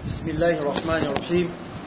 بسم الله الرحمن الرحيم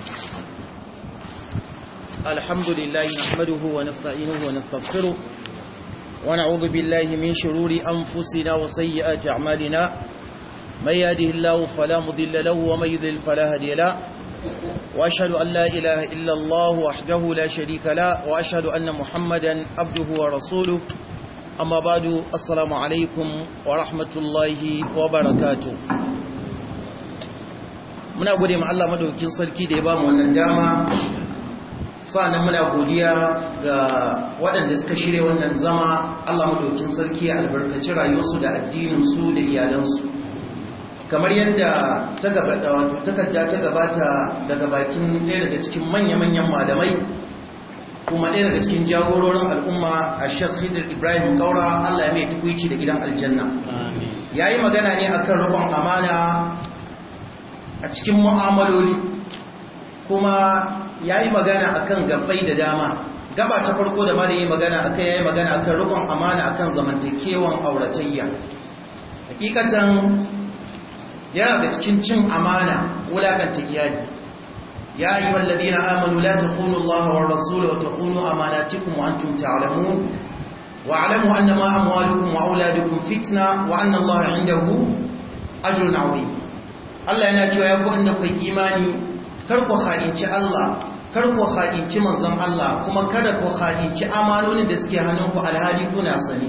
الحمد لله نحمده ونستعينه ونستغفره ونعوذ بالله من شرور أنفسنا وسيئات أعمالنا من يهده الله فلا مضل له ومن يضلل فلا هادي له وأشهد أن لا إله إلا الله وحده لا شريك له وأشهد أن محمدا عبده ورسوله أما بعد السلام عليكم ورحمة الله وبركاته muna gode ma Allah madaukakin sarki da ya ba mu wannan dama sa'annan muna godiya ga waɗanda suka shirya wannan zama Allah madaukakin sarki ya albarkaci rayuwarsu da addininsu da iyalansu kamar yadda ta gabata wato takarda ta gabata daga bakin ɗaya daga cikin manya-manyan malamai kuma ɗaya daga cikin jagororin al'umma a Sheikh Hidir Ibrahim Kaura Allah ya mai tukuici da gidan aljanna yayi magana ne akan rubon amana a cikin mu'amaloli kuma ya yi magana akan gabbai da dama gaba ta farko da mara yi magana akan ya yi magana akan rukun amana akan zamantakewan auratayya hakikatan yana da cikin cin amana wulakanta iyali ya yi wallazi na amanu la ta kunu Allah wa rasulu wa ta kunu amanatikum wa antum ta'lamun wa alamu annama amwalukum wa auladukum fitna wa anna Allah indahu ajrun 'azim Allah yana cewa ya kuɗin kai imani kar ku haɗinci Allah kar ku haɗinci manzon Allah kuma kada ku haɗinci amanonin da suke hannunku alhaji kuna sani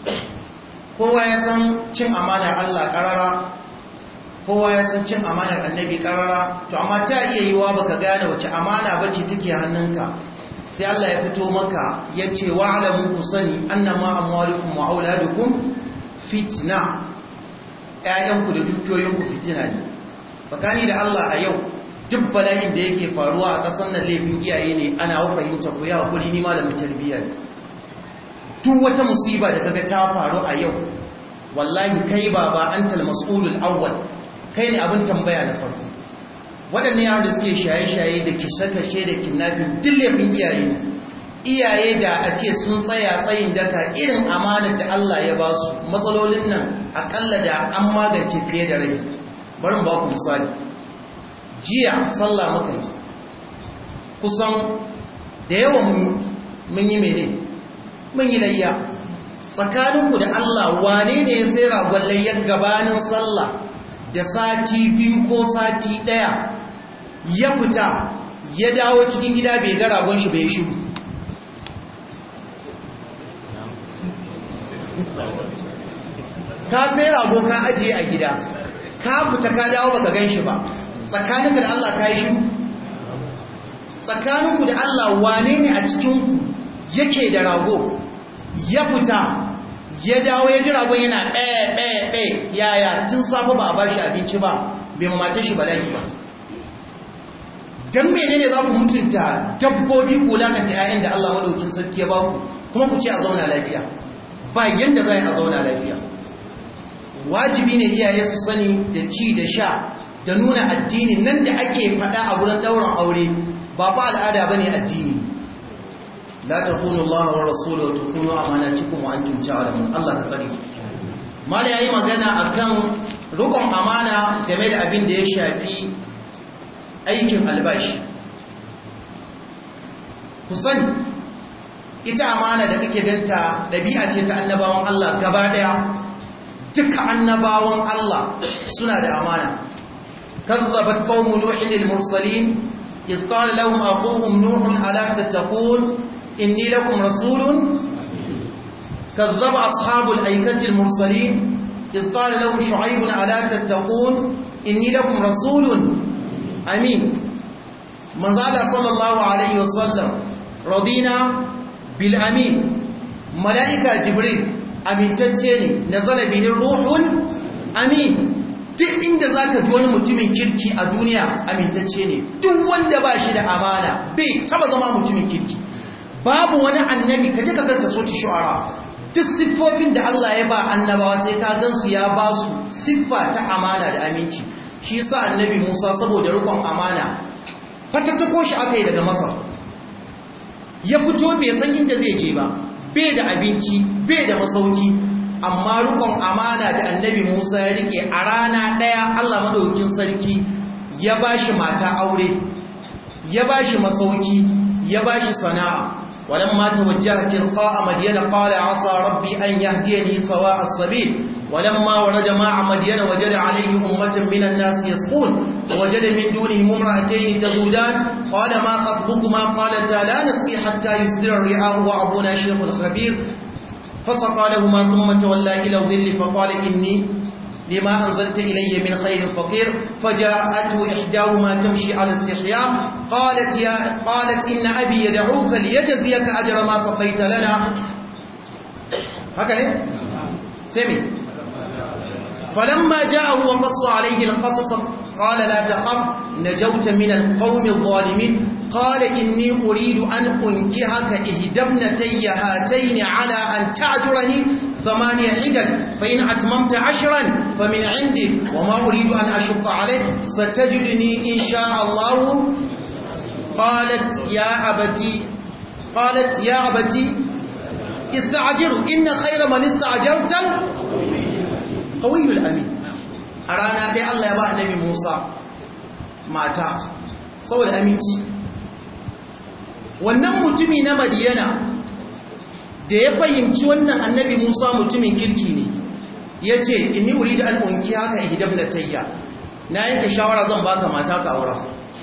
kowa ya san cin amanar Allah ƙarara kowa ya san cin amanar annabi ƙarara to amma ta iya yiwa baka gane wace amana bace take hannunka sai Allah ya fito maka ya ce wa'alamu ku sani annama amwalukum wa auladukum fitna ƴaƴanku da dukiyoyinku fitina ne tsakani da Allah a yau duk bala'in da yake faruwa a ƙasar nan laifin iyaye ne ana fahimta ku ya hakuri ni malamin tarbiyya ne duk wata musiba da kaga ta faru a yau wallahi kai baba antal mas'ulul awwal kai ne abin tambaya na farko waɗannan yaran da suke shaye-shaye da kishe-kashe da kidnapping duk laifin iyaye ne iyaye da a ce sun tsaya tsayin daka irin amanar da Allah ya ba su matsalolin nan akalla da an magance fiye da rai bari ba ku misali jiya sallah muka yi kusan da yawan mun yi mene mun yi layya tsakaninku da Allah wane ne ya sai ragon layyar gabanin sallah da sati biyu ko sati daya ya fita ya dawo cikin gida bai ga ragon shi bai shiru ka sai rago ka ajiye a gida ka fita ka dawo baka gan shi ba tsakaninku da Allah ka yi shi tsakaninku da Allah wane ne a cikinku yake da rago ya fita ya dawo ya ji ragon yana ɗaya ɗaya ɗaya yaya tun safe ba a ba shi abinci ba bai mamace shi bala'i ba don mene ne za ku mutunta dabbobi ku lakanta 'ya'yan da Allah maɗaukin sarki ya ba ku kuma ku ce a zauna lafiya ba yadda za a zauna lafiya wajibi ne iyaye su sani da ci da sha da nuna addini nan da ake fada a wurin dauran aure ba fa al'ada bane addini la takunu Allah wa rasuluhu wa takunu amanatikum wa antum ta'lamun Allah ka tsare mala yayi magana akan rukun amana game da abin da ya shafi aikin albashi ku sani ita amana da kake ganta dabi'a ce ta annabawan Allah gaba daya duka annabawan Allah suna da amana kazzabat qaumu nuhin al-mursalin idh qala lahum akhuhum nuh ala tattaqun inni lakum rasulun kazzaba ashabul aikati al-mursalin idh qala lahum shu'aib ala tattaqun inni lakum rasulun amin manzala sallallahu alaihi wasallam radina bil amin malaika jibril amintacce ne na zalabihin ruhun amin duk inda za ka ji wani mutumin kirki a duniya amintacce ne duk wanda ba shi da amana bai taba zama mutumin kirki babu wani annabi ka je ka ganta soti shu'ara duk siffofin da Allah ya ba annabawa sai ka gansu ya ba su siffa ta amana da aminci shi yasa annabi Musa saboda rikon amana fatattako shi aka yi daga Masar ya fito bai san inda zai je ba bai da abinci bai da masauki amma rukun amana da annabi Musa ya rike a rana ɗaya Allah madaukakin sarki ya bashi mata aure ya bashi masauki ya bashi sana'a ولما توجه تلقاء مدين قال عسى ربي أن يهديني سواء السبيل ولما ورد مع مدين وجد عليه أمة من الناس يسقون ووجد من دونهم امرأتين تذودان قال ما خطبكما قالتا لا نسقي حتى يصدر الرعاء وأبونا شيخ خبير فسقى لهما ثم تولى إلى الظل فقال إني لما أنزلت إلي من خير فقير فجاءته إحداهما تمشي على استحياء قالت, يا قالت إن أبي يدعوك ليجزيك أجر ما سقيت لنا هكذا سمي فلما جاءه وقص عليه القصص قال لا تخف نجوت من القوم الظالمين قال إني أريد أن أنكهك إهدى ابنتي هاتين على أن تعجرني ثمانية حجج فإن أتممت عشرا فمن عندك وما أريد أن أشق عليك ستجدني إن شاء الله قالت يا أبتي قالت يا أبتي استعجروا إن خير من استعجرت قوي الأمين أرانا دي الله يبقى النبي موسى ماتا سوى الأمينتي wannan mutumi na madiyana da ya fahimci wannan annabi musa mutumin kirki ne ya ce inni wuri da al'unki haka ihidab na tayya na yanke shawara zan baka mata ka aura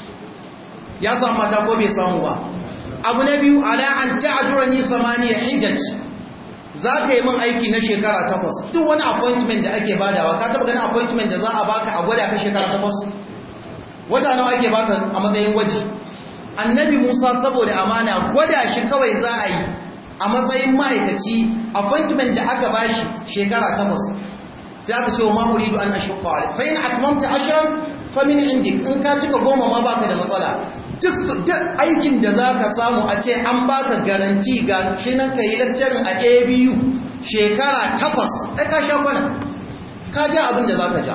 ya samu mata ko bai samu ba abu na biyu ala an ta'ajura ni samaniya hijaj za ka yi min aiki na shekara takwas duk wani appointment da ake badawa ka taba ganin appointment da za a baka a gwada ka shekara takwas wata nawa ake baka a matsayin gwaji annabi musa saboda amana gwada shi kawai za a yi a matsayin ma'aikaci appointment da aka bashi shekara takwas sai aka ce wa ma'uridu an ashukka alai fa yana atmamta ashirin famin indik in ka cika goma ma baka da matsala duk aikin da za ka samu a ce an baka garanti ga shi nan ka yi lakcarin a abu shekara takwas ɗai ka sha kwana ka ja abin da za ka ja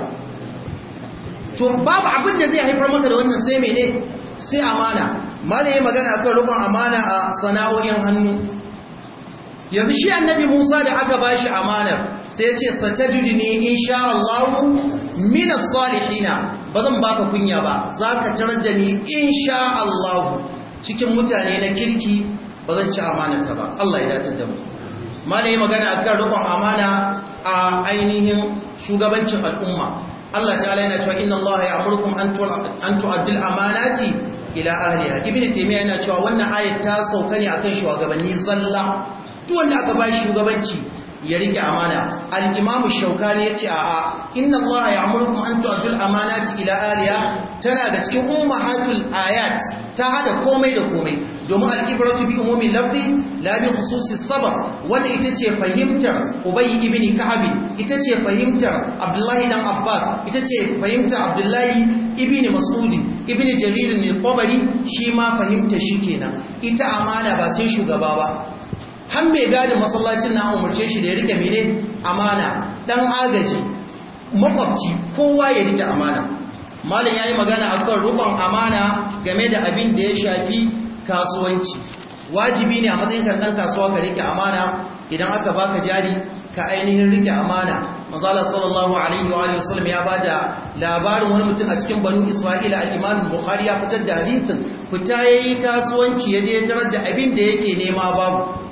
to babu abin da zai haifar maka da wannan sai mene sai amana mana yi magana kan rukun amana a sana'o'in hannu yanzu shi annabi musa da aka ba shi amanar sai ya ce satajidini insha Allah minas salihina ba zan baka kunya ba za ka tarar da ni insha Allah cikin mutane na kirki ba zan ci amanarka ba Allah ya dace da mu malai magana akan rukun amana a ainihin shugabancin al'umma Allah ta'ala yana cewa inna Allah ya'murukum an tu'addil amanati ila ahliha ibnu taymiya yana cewa wannan ayat ta sauka ne akan shugabanni zalla duk wanda aka ba shugabanci ya rike amana al-imamu shaukani yace a'a inna allaha ya'murukum an tu'addul amanati ila aliya tana da cikin ummahatul ayat ta hada komai da komai domin al-ibratu bi umumi lafzi la bi khususi sabab wanda ita ce fahimtar ubay ibn ka'ab ita ce fahimtar abdullahi dan abbas ita ce fahimtar abdullahi ibn mas'ud ibn jarir al-qabari shi ma fahimta shi kenan ita amana ba sai shugaba ba har mai gadin masallacin na umarce shi da ya rike mene amana dan agaji makwabci kowa ya rike amana malam yayi magana akan rukun amana game da abin da ya shafi kasuwanci wajibi ne a matsayin kan dan kasuwa ka rike amana idan aka baka jari ka ainihin rike amana manzala sallallahu alaihi wa alihi wasallam ya bada labarin wani mutum a cikin banu isra'ila al-imam bukhari ya fitar da hadisin fita yayi kasuwanci yaje ya tarar da abin da yake nema babu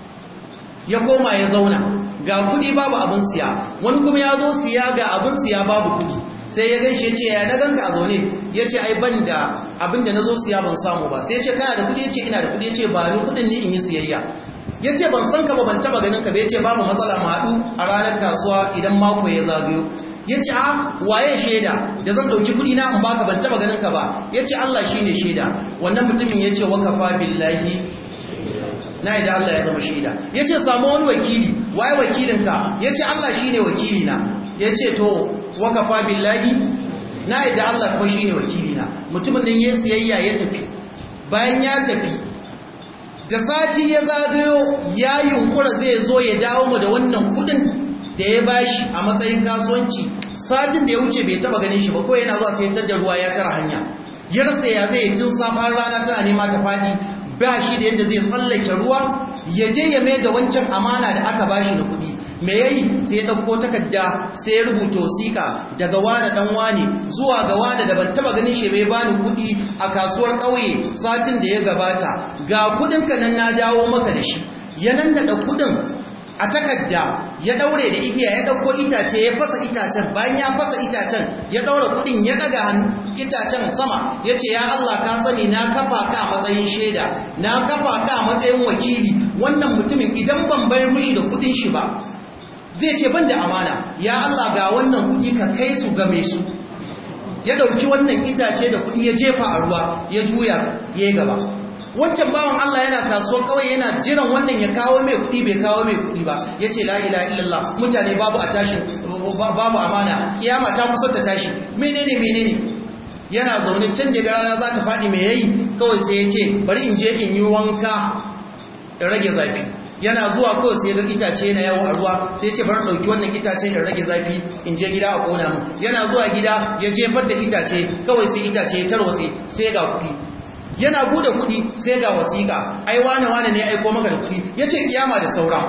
ya koma ya zauna ga kudi babu abin siya wani kuma ya zo siya ga abin siya babu kudi sai ya gaishe ce ya na ganka a zaune ya ce ai ban da abin da na zo siya ban samu ba sai ya ce kana da kudi ya ce ina da kudi ya ce ba ni kudin ni in yi siyayya ya ce ban san ka ba ban taba ganin ka ba ya ce babu matsala mu haɗu a ranar kasuwa idan mako ya zagayo ya ce a waye shaida da zan ɗauki kudi na in baka ban taba ganin ka ba ya ce Allah shi ne shaida wannan mutumin ya ce wakafa billahi na idan Allah ya zama shaida ya ce samu wani wakili waye wakilinka ya ce Allah shi ne wakilina ya ce to wakafa billahi na idan Allah kuma shi ne wakilina mutumin nan ya siyayya ya tafi bayan ya tafi da sati ya zagayo ya yunkura zai zo ya dawo mu da wannan kudin da ya bashi a matsayin kasuwanci satin da ya wuce bai taba ganin shi ba ko yana zuwa sai da ruwa ya tara hanya ya rasa ya zai tun safar rana tana nema ta fadi ba shi da yadda zai tsallake ruwa ya je ya mai da wancan amana da aka bashi na kudi me yayi sai ya dauko takarda sai ya rubuta wasiƙa daga wani dan wani zuwa ga wani da ban taba ganin shi bai bani kuɗi a kasuwar ƙauye satin da ya gabata ga kuɗin ka nan na dawo maka da shi ya nan da kuɗin a takarda ya daure da igiya ya dauko itace ya fasa itacen bayan ya fasa itacen ya daura kudin ya daga itacen sama ya ce ya Allah ka sani na kafa ka a matsayin shaida na kafa ka a matsayin wakili wannan mutumin idan ban bayar mushi da kudin shi ba zai ce ban da amana ya Allah ga wannan kudi ka kai su game su ya dauki wannan itace da kudi ya jefa a ruwa ya juya ya gaba wancan bawan Allah yana kasuwar kawai yana jiran wannan ya kawo mai kuɗi bai kawo mai kuɗi ba ya ce la'ila illallah mutane babu a tashin babu amana kiyama ta kusa ta tashi menene menene yana zaune can daga rana za ta faɗi mai yayi kawai sai ya ce bari in je in yi wanka in rage zafi yana zuwa kawai sai ga itace na yawo a ruwa sai ce bar dauki wannan itace in rage zafi in je gida a kona mu yana zuwa gida ya jefar da itace kawai sai itace ya tarwatse sai ga kuɗi yana bude kudi sai ga wasiƙa ai wane wane ne aiko maka da kudi yace kiyama da saura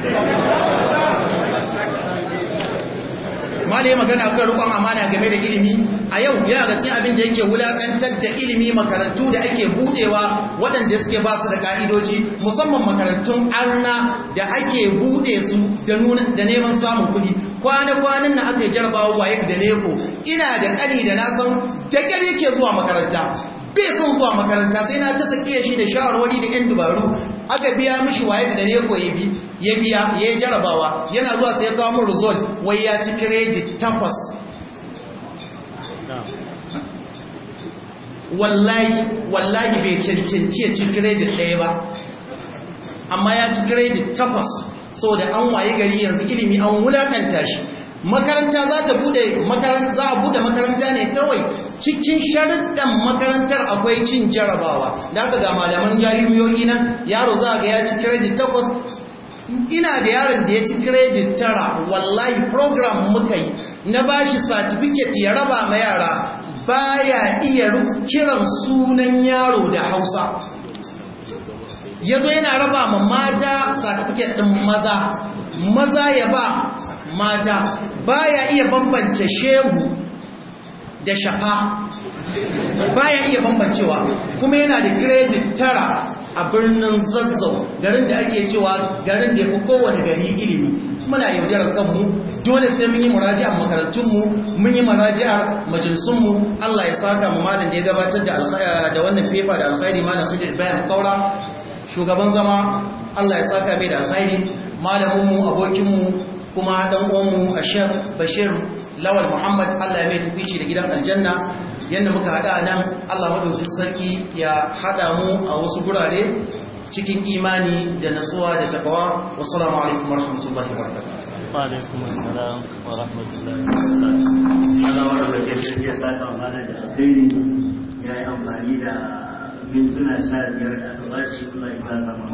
malai magana kan rukun amana game da ilimi a yau yana ga cikin abin da yake wulakantar da ilimi makarantu da ake budewa waɗanda suke ba su da ka'idoji musamman makarantun arna da ake bude su da nuna da neman samun kudi kwana-kwanan na aka yi jarabawa waye da neko ina da ƙani da na san da yake zuwa makaranta bai son zuwa makaranta sai na ta sake shi da shawarwari da yan dubaru aka biya mishi waye da dare ko ya biya ya yi jarabawa yana zuwa sai ya kawo mun result wai ya ci credit takwas wallahi wallahi bai cancanci ya ci credit ɗaya ba amma ya ci credit takwas saboda an waye gari yanzu ilimi an wulakanta shi makaranta za ta bude makaranta za a bude makaranta ne kawai cikin sharuɗan makarantar akwai cin jarabawa da aka ga malaman jami'o'i nan yaro za ga ya ci credit takwas ina da yaron da ya ci credit tara wallahi program muka yi na bashi certificate ya raba ma yara baya iya kiran sunan yaro da hausa yazo yana raba ma mata certificate din maza maza ya ba mata baya iya bambance shehu da shafa baya iya bambancewa kuma yana da credit tara a birnin zazzau garin da ake cewa garin da ya fi kowane gari ilimi muna yaudarar kanmu dole sai mun yi muraji'ar makarantunmu mun yi muraji'ar majalisunmu Allah ya saka mu malam da ya gabatar da wannan fefa da alkhairi malam Khidir Bayan Kaura shugaban zama Allah ya saka mai da alkhairi malaminmu abokinmu kuma dan uwanmu a shek bashir lawal muhammad allah ya mai tukwici da gidan aljanna yadda muka hada nan allah madaukin sarki ya hada mu a wasu gurare cikin imani da natsuwa da takawa wassalamu alaikum warahmatullahi wabarakatuh وعليكم السلام ورحمة الله وبركاته Allah wa da ke tafiya sata wa mana da alkhairi ya yi amfani da mintuna sha biyar da aka bashi Allah ya saka